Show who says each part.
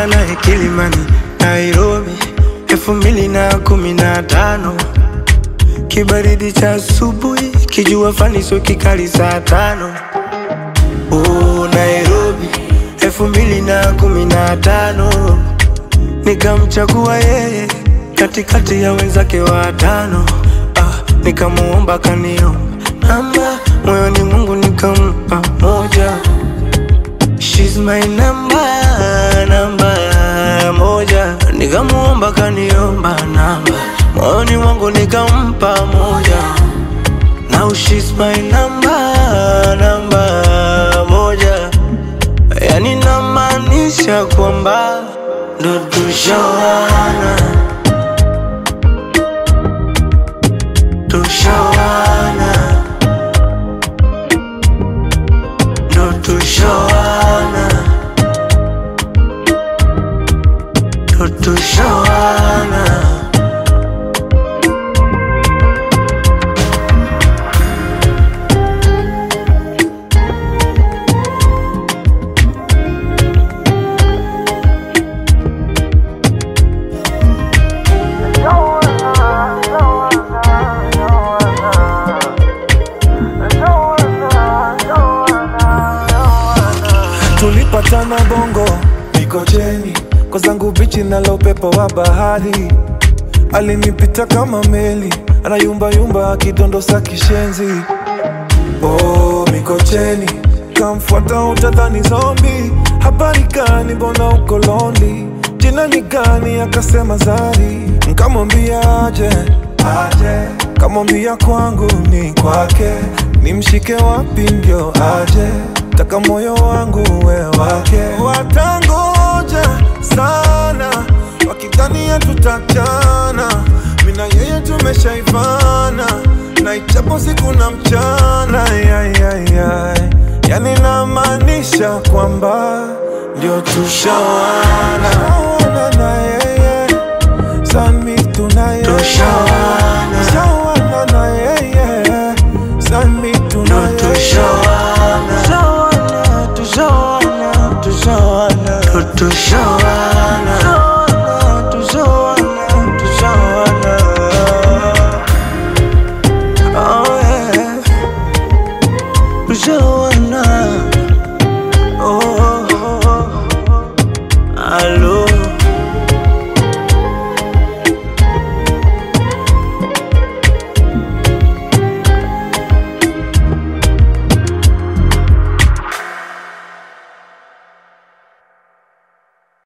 Speaker 1: Nilikuwa naye Kilimani, Nairobi, elfu mbili na kumi na tano. Kibaridi cha asubuhi, kijua fani sio kikali saa tano. Oh, Nairobi, elfu mbili na kumi na tano. Nikamchagua yeye katikati ya wenzake watano. Ah, nikamuomba kaniomba namba, moyoni Mungu nikampa moja. She's my number, namba moja. Nikamuomba kaniomba namba, moyoni mwangu nikampa moja. Now she's my number, namba moja. Yani namaanisha kwamba ndo tushawana, tushawana, ndo tushawana, ndo tushawana.
Speaker 2: tulipatana bongo mikocheni kwa zangu bichi nalo upepo wa bahari alinipita kama meli anayumbayumba akidondosa kishenzi oh, mikocheni kamfuata utadhani zombi habari gani mbona uko londi jina ni gani akasema zari nkamwambia aje aje kamwambia kwangu ni kwake nimshike wapi ndio aje taka moyo wangu we wake watangoja sana wakidhania tutachana mina yeye tumeshaivana na ichapo siku na mchana yayayay yani namaanisha kwamba ndio tushawana na yeye sami tunaye
Speaker 1: Tushawana.